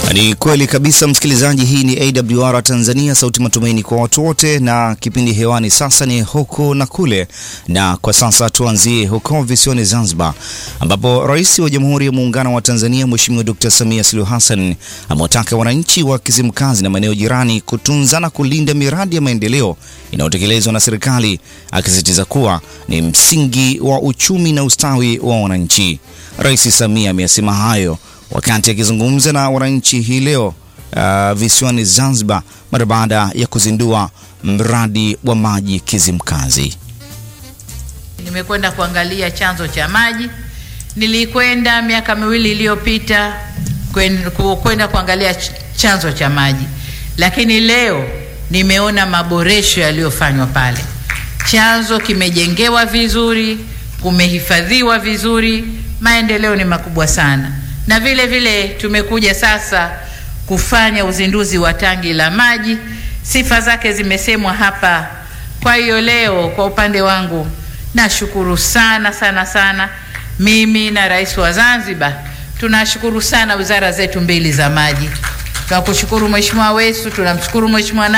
Ni kweli kabisa msikilizaji, hii ni AWR Tanzania, sauti matumaini kwa watu wote, na kipindi hewani sasa ni huku na kule. Na kwa sasa tuanzie huko visiwani Zanzibar, ambapo Rais wa Jamhuri ya Muungano wa Tanzania Mheshimiwa Dr. Samia Suluhu Hassan amewataka wananchi wa Kizimkazi na maeneo jirani kutunza na kulinda miradi ya maendeleo inayotekelezwa na serikali, akisisitiza kuwa ni msingi wa uchumi na ustawi wa wananchi. Rais Samia ameyasema hayo wakati akizungumza na wananchi hii leo uh, visiwani Zanzibar mara baada ya kuzindua mradi wa maji Kizimkazi. Nimekwenda kuangalia chanzo cha maji. Nilikwenda miaka miwili iliyopita kwenda kuangalia chanzo cha maji, lakini leo nimeona maboresho yaliyofanywa pale. Chanzo kimejengewa vizuri, kumehifadhiwa vizuri, maendeleo ni makubwa sana na vile vile tumekuja sasa kufanya uzinduzi wa tangi la maji. Sifa zake zimesemwa hapa. Kwa hiyo leo kwa upande wangu nashukuru sana sana sana, mimi na Rais wa Zanzibar tunashukuru sana wizara zetu mbili za maji. Tunakushukuru Mheshimiwa Wesu, tunamshukuru Mheshimiwa